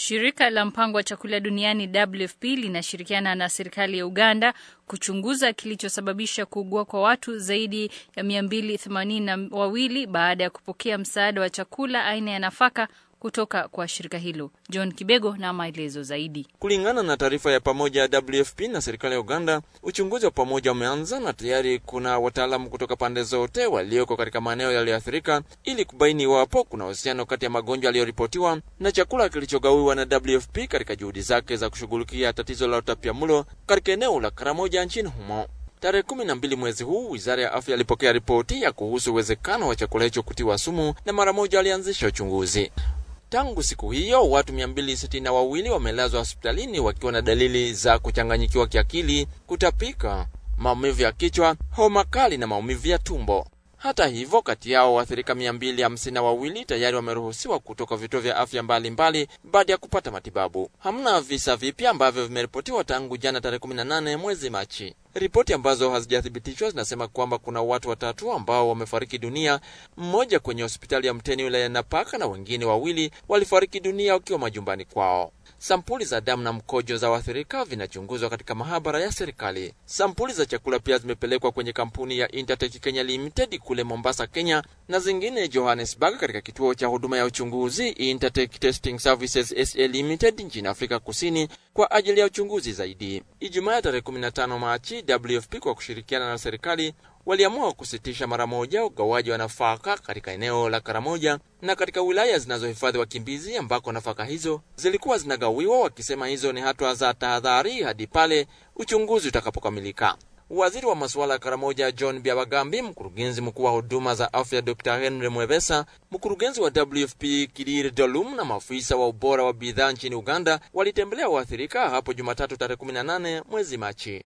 Shirika la mpango wa chakula duniani WFP linashirikiana na serikali ya Uganda kuchunguza kilichosababisha kuugua kwa watu zaidi ya 282 baada ya kupokea msaada wa chakula aina ya nafaka kutoka kwa shirika hilo. John Kibego na maelezo zaidi. Kulingana na taarifa ya pamoja ya WFP na serikali ya Uganda, uchunguzi wa pamoja umeanza na tayari kuna wataalamu kutoka pande zote walioko katika maeneo yaliyoathirika ili kubaini iwapo kuna uhusiano kati ya magonjwa yaliyoripotiwa na chakula kilichogawiwa na WFP katika juhudi zake za kushughulikia tatizo la utapiamlo katika eneo la Karamoja nchini humo. Tarehe kumi na mbili mwezi huu wizara ya afya ilipokea ripoti ya kuhusu uwezekano wa chakula hicho kutiwa sumu na mara moja walianzisha uchunguzi. Tangu siku hiyo watu 262 wamelazwa hospitalini wakiwa na dalili za kuchanganyikiwa kiakili, kutapika, maumivu ya kichwa, homa kali na maumivu ya tumbo. Hata hivyo, kati yao waathirika 252 tayari wameruhusiwa kutoka vituo vya afya mbalimbali baada ya kupata matibabu. Hamna visa vipya ambavyo vimeripotiwa tangu jana tarehe 18 mwezi Machi. Ripoti ambazo hazijathibitishwa zinasema kwamba kuna watu watatu ambao wamefariki dunia, mmoja kwenye hospitali ya Mteni wilaya ya Napaka na wengine wawili walifariki dunia wakiwa majumbani kwao. Sampuli za damu na mkojo za waathirika vinachunguzwa katika mahabara ya serikali. Sampuli za chakula pia zimepelekwa kwenye kampuni ya Intertech Kenya Limited kule Mombasa, Kenya, na zingine Johannesburg, katika kituo cha huduma ya uchunguzi Intertech Testing Services SA Limited nchini Afrika Kusini kwa ajili ya uchunguzi zaidi. Ijumaa tarehe 15 Machi, WFP kwa kushirikiana na serikali waliamua kusitisha mara moja ugawaji wa nafaka katika eneo la Karamoja na katika wilaya zinazohifadhi wakimbizi ambako nafaka hizo zilikuwa zinagawiwa, wakisema hizo ni hatua za tahadhari hadi pale uchunguzi utakapokamilika. Waziri wa masuala ya Karamoja John Byabagambi, mkurugenzi mkuu wa huduma za afya Dr Henry Mwebesa, mkurugenzi wa WFP Kidir Dolum na maafisa wa ubora wa bidhaa nchini Uganda walitembelea waathirika hapo Jumatatu tarehe 18 mwezi Machi.